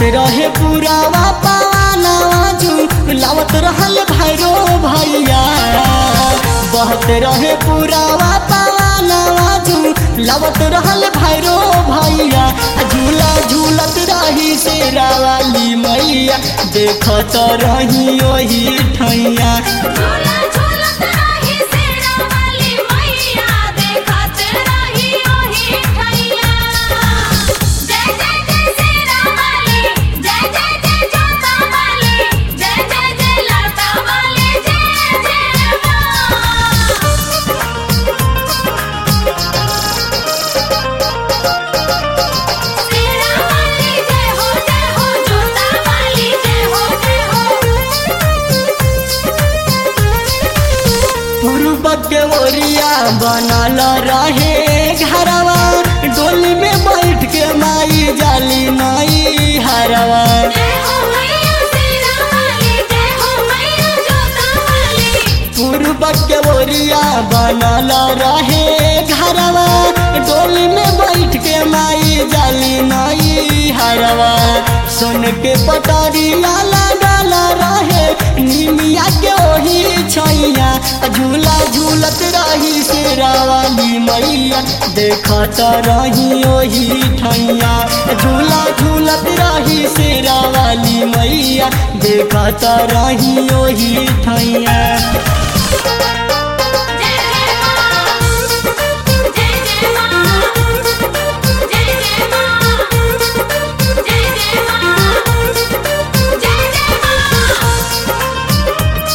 रहे पुरावा पवानवा झूलावत रहल भैरो भैया बहत रहे पुरावा पवानवा झूलावत रहल भैरो भैया आ झूला झूलत रही शेरा वाली मैया देखत रही ओही ठैया झूला झूलत रही शेरा वाली मैया देखत रही ओही ठैया जय जय जय शेरा वाली जय जय जय जोता वाली जय जय जय लाटा वाली जय जय शेरा वाली जय हो जय हो जोता वाली जय हो जय हो पूर्व के ओरिया बनल रहे घरवा डोली में बैठ के माई जाली माई हरवा जय हो मैया शेरा वाली जय हो मैया जोता वाली पूर्व के ओरिया बनल रहे घरवा डोली में बैठ के माई जाली माई हरवा सोन के पटरिया लगल रहे निमिया के ओही छैया झूला झूलत रही शेरा वाली मैया देखत रही ओही ठैया झूला झूलत रही शेरा वाली मैया देखत रही ओही ठैया जय जय मां जय जय मां जय जय मां जय जय मां जय जय मां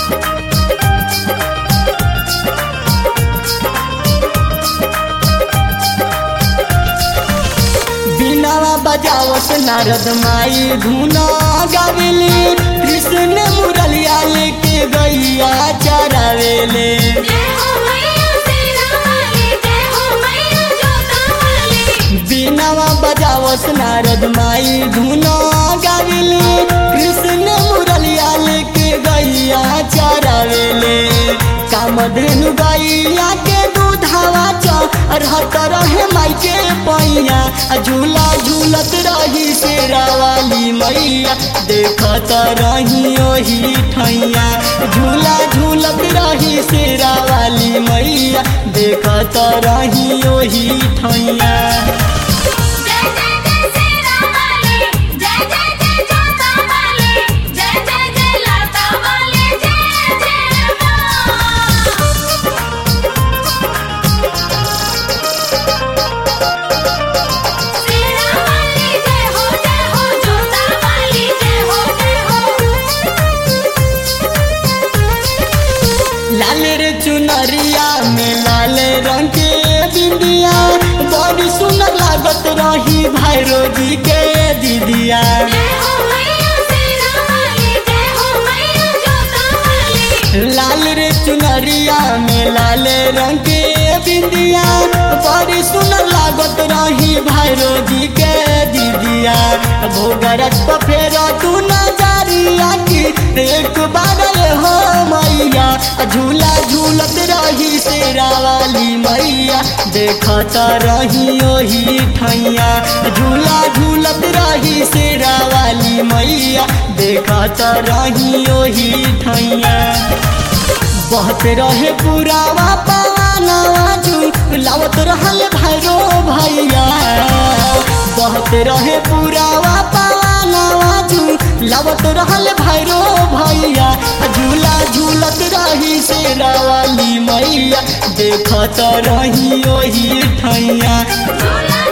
बिनावा बजावस नारद माई धुना गावेले कृष्ण मुरलिया लेके गैया चरावेले जय हो मैया शेरा वाली जय हो मैया जोता वाली बिनावा बजावस नारद माई धुना गावेले कृष्ण मुरलिया लेके गैया चरावेले कामधेनु गैया के दूधावा रहत रहे माई के पैया आ झूला झूलत रही शेरा वाली मैया देखत रही ओही ठैया झूला झूलत रही शेरा वाली मैया देखत रही ओही ठैया जय जय जय शेरा वाली जय जय जय जोता वाली जय जय जय लाटा वाली जय जय मां शेरा वाली जय हो जय हो जोता वाली जय हो जय हो लाल रे चुनरिया में लाल रंग के बिंदिया बड़ी सुंदर लागत रही भैरो जी के दीदिया जय हो मैया शेरा वाली जय हो मैया जोता वाली लाल रे चुनरिया में लाल रंग के बिंदिया बड़ी सुंदर लागत रही भैरो जी के दीदिया भोगरस पर फेर तू नजरिया की एक बार ये हो मैया झूला झूलत रही शेरा वाली मैया देखत रही ओही ठैया झूला झूलत रही शेरा वाली मैया देखत रही ओही ठैया बहत रहे पुरावा पवानवा झूलावत रहल भैरो भैया बहत रहे पुरावा पवानवा झूलावत रहल भैरो भैया झूला झूलत रही शेरा वाली मैया देखत रही ओही ठैया झूला